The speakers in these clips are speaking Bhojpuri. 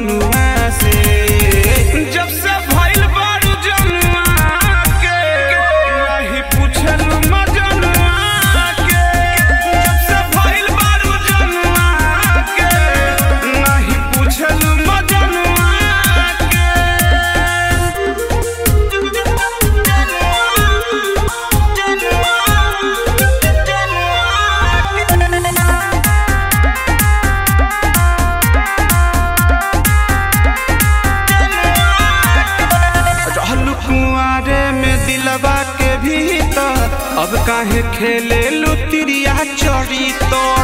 मजनुआ से जब से भइल बारू जनुआ के नहीं पूछलू मजनुआ के जब से भइल बारू जनुआ के नहीं पूछलू मजनुआ रहलू कुआरे में दिलवा के भीतर अब काहे खेले लुतिरिया चढ़ी तोर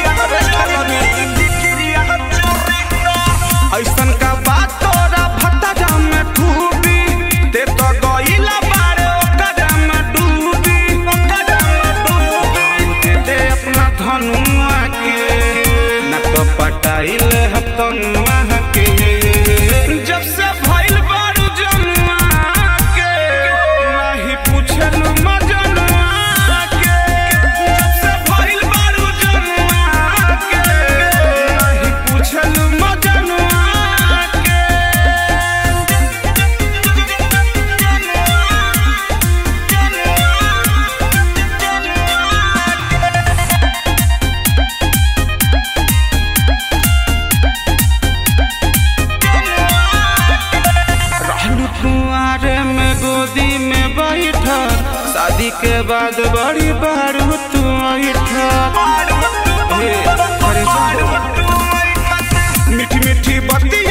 ऐसन का बात तोरा भटरा में खूबी ते तो गइला बारे ओकरा में डूबी ओकरा में डूबी दे अपना धनुआ के न तो पटाइल हम तनुआ के जब से भइल बारू जनुआ के नहीं पूछलू मजनुआ के जब से भइल बारू जनुआ के नहीं पूछलू मजनुआ के रहलू कुआरे में गोदी में बैठल शादी के बाद बड़ी बारू तू ऐठल हे, अरे जा। मीठी मीठी बत्ती